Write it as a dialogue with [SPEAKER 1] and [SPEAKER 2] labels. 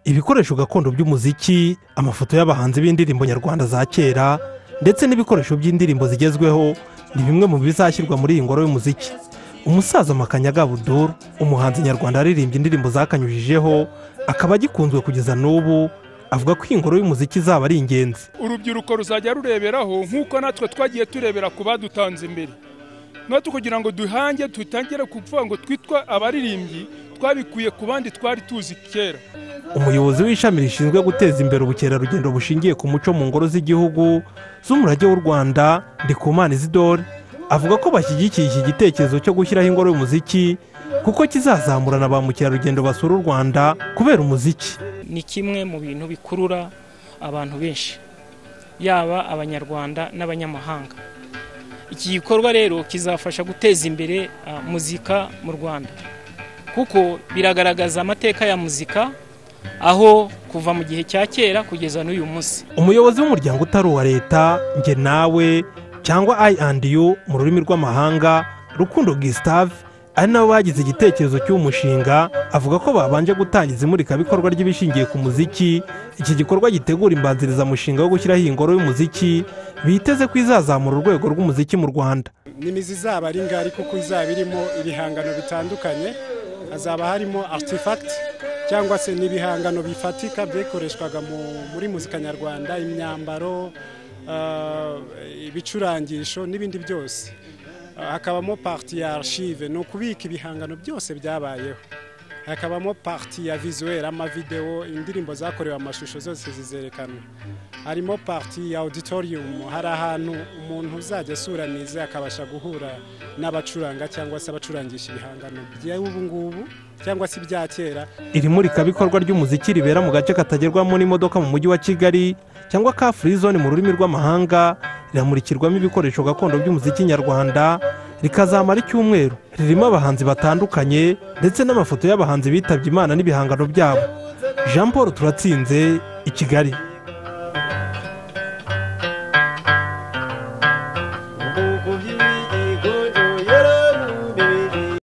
[SPEAKER 1] ibikoresho gakondo by'umuziki amafoto y'abahanzi b'indirimbo nyarwanda za kera ndetse n'ibikoresho by'indirimbo zigezweho ni bimwe mu bizashyirwa muri iyi ngoro y'umuziki umusaza makanya buduru umuhanzi nyarwanda aririmbye indirimbo zakanyujijeho akaba agikunzwe kugeza n'ubu avuga ko iyi ngoro y'umuziki izaba ari ingenzi
[SPEAKER 2] urubyiruko ruzajya rureberaho nk'uko natwe twagiye turebera ku badutanze imbere natwe kugira ngo duhange dutangire kuvuga ngo twitwa abaririmbyi twabikuye ku bandi twari tuzi kera
[SPEAKER 1] umuyobozi w'ishami rishinzwe guteza imbere ubukerarugendo bushingiye ku muco mu ngoro z'igihugu z'umurage w'u rwanda ndikumana izidore avuga ko bashyigikiye iki gitekerezo cyo gushyiraho ingoro y'umuziki kuko kizazamurana ba mukerarugendo basura u rwanda kubera umuziki
[SPEAKER 3] ni kimwe mu bintu bikurura abantu benshi yaba abanyarwanda n'abanyamahanga iki gikorwa rero kizafasha guteza imbere muzika mu rwanda kuko biragaragaza amateka ya muzika aho kuva mu gihe cya kera kugeza n'uyu munsi
[SPEAKER 1] umuyobozi w'umuryango utari uwa leta nge nawe cyangwa ayi andi yu mu rurimi rw'amahanga rukundo gisitave ari nabo bagize igitekerezo cy'uwo mushinga avuga ko babanje gutangiza imurikabikorwa ry'ibishingiye ku muziki iki gikorwa gitegura imbanzirizamushinga wo gushyiraho iyi ngoro y'umuziki biteze ko izazamura urwego rw'umuziki mu rwanda
[SPEAKER 4] n'imizi izaba ari ngari kuko izaba irimo ibihangano bitandukanye hazaba harimo asitifagiti cyangwa se n'ibihangano bifatika byakoreshwaga muri muzika nyarwanda imyambaro ibicurangisho n'ibindi byose hakabamo pariti ya arshive ni ukubika ibihangano byose byabayeho hakabamo pariti ya vizuweri amavidewo indirimbo zakorewe amashusho zose zizerekanwa harimo pariti ya auditorium hari ahantu umuntu uzajya asuraniza akabasha guhura n'abacuranga cyangwa se abacurangisha ibihangano by'ubu ngubu cyangwa se ibya kera
[SPEAKER 1] iri murikabikorwa ry'umuziki ribera mu gace katagerwamo n'imodoka mu mujyi wa kigali cyangwa ka furi zone mu rurimi rw'amahanga riramurikirwamo ibikoresho gakondo by'umuziki nyarwanda rikazamara icyumweru ririmo abahanzi batandukanye ndetse n'amafoto y'abahanzi bitabye imana n'ibihangano byabo jean paul turatsinze i kigali